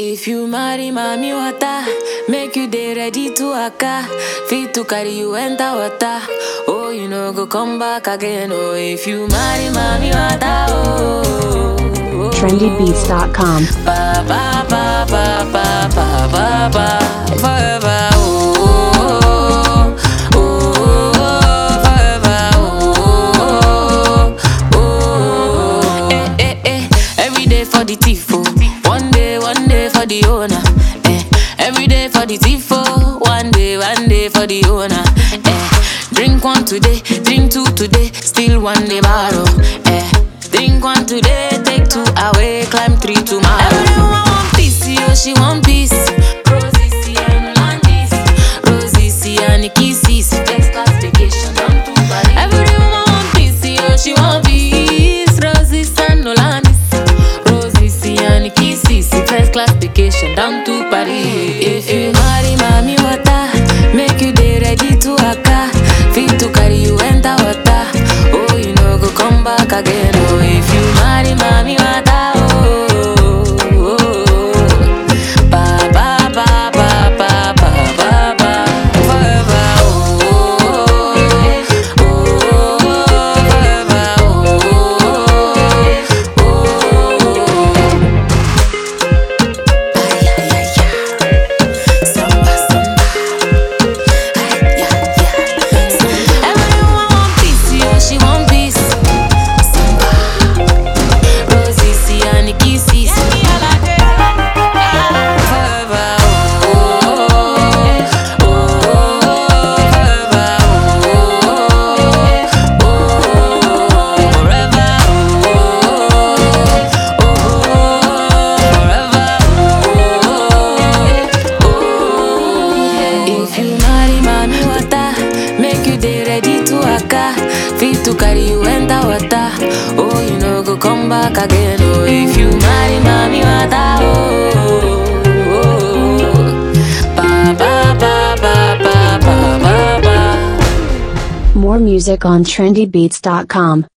If you marry mommy water, make you dey ready to waka. Fit to carry you enter water. Oh, you know go come back again. Oh, if you marry mommy water, oh. oh, trendybeats.com. Ba ba ba ba ba ba ba ba forever. Oh, oh, oh, oh, oh, forever. Oh, oh, oh, eh, eh, eh. Every day for the thief, oh. One day, one day for the owner. Eh. Every day for the thief, oh. One day, one day for the owner. Eh. Drink one today, drink two today, still one day borrow. Eh. Drink one today, take two away, climb three tomorrow. Everyone want peace, yo, she want peace. Rosie, see, and Landis. Rosie, see, and kisses. First class vacation, down to Paris. Everyone want peace, yo, she want peace. Rosie, and Landis. Rosie, see, and kisses. First class vacation, down to Paris. If you marry mommy water, make you dey ready to waka. Fit to carry you enter water. Oh, you know go come back again. Oh, if you marry mommy water, oh, oh, oh. ba ba ba ba ba ba ba ba forever. Oh, oh, oh, oh, forever. Oh, oh, oh. Ay, ay, ay, ay. Samba, samba. Ay, ay, ay. Everyone want peace, yo, she want peace. Samba. Rosie, see, and kisses. Forever, oh, oh, oh, forever, oh, oh, forever, oh, oh, forever, If you marry mommy water, make you dey ready to waka. Fit to carry you enter water. Oh, you know go come back again. Oh, if you marry mommy water, oh, oh, oh. ba ba ba ba ba ba ba ba. More music on trendybeats.com.